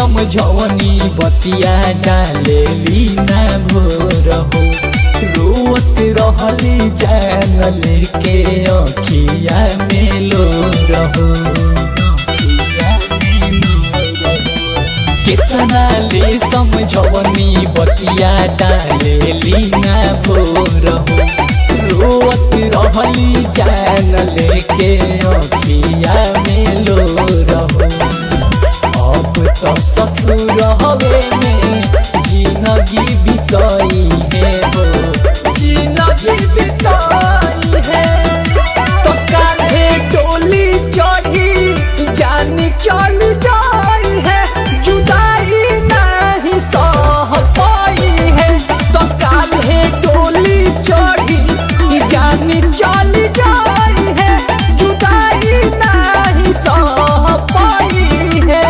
समझवनी बतिया डालेली ना भोर हो रोवत रहली जान लेके अखिया में लो रहो कितना ले समझवनी बतिया डालेली ना भोर हो रोवत रहली जान लेके अखिया में लो रहो अब तो ससुर हवे में जिंदगी बिताई है हो जिंदगी बिताई है तो कान्हे डोली चढ़ी जानी चल जाई है जुदाई नहीं सह पाई है तो कान्हे डोली चढ़ी जानी चल जाई है जुदाई नहीं सह पाई है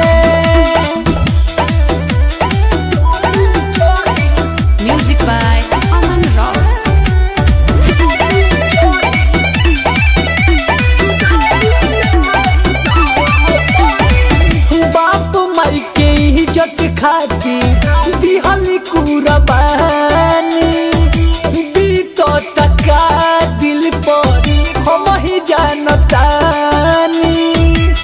Music by Aman Rock. बाप माई के इज्जत खातिर दिहल कुरबानी बीतो तका दिल पर हम ही जानतानी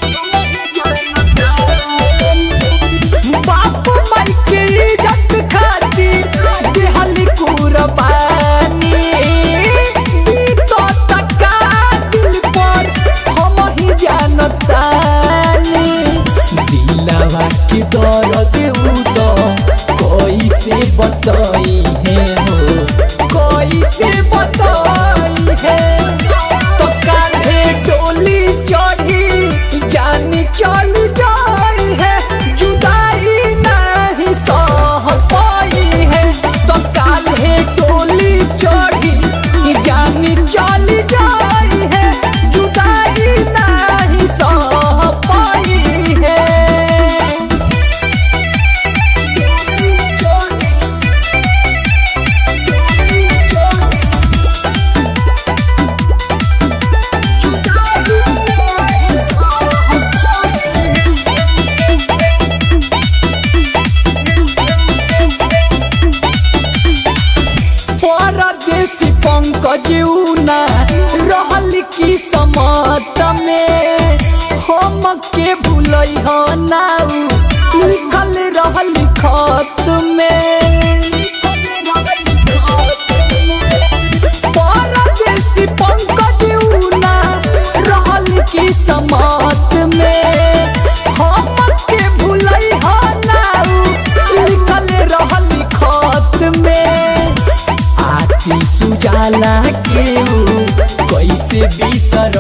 बाप माई के इज्जत खातिर दिहल कुरबानी बीतो तका दिल पर हम ही जानतानी दिलवा के दर्द उ तो कैसे बताई है हो कैसे बताई है तो कान्हे डोली चढ़ी जानी चल जाई है जुदाई नहीं सह पाई है तो कान्हे डोली चढ़ी जानी चल जाई है जुदाई नहीं सह पाई है परदेसी पंकज उना रहल की समत में हम के भूलई हो नाउ लिखल रहल खत में परदेसी पंकज उना रहल की समत में हम के भूलई हो नाउ लिखल रहल खत में आती सुजाला के ऊ कैसे बिसर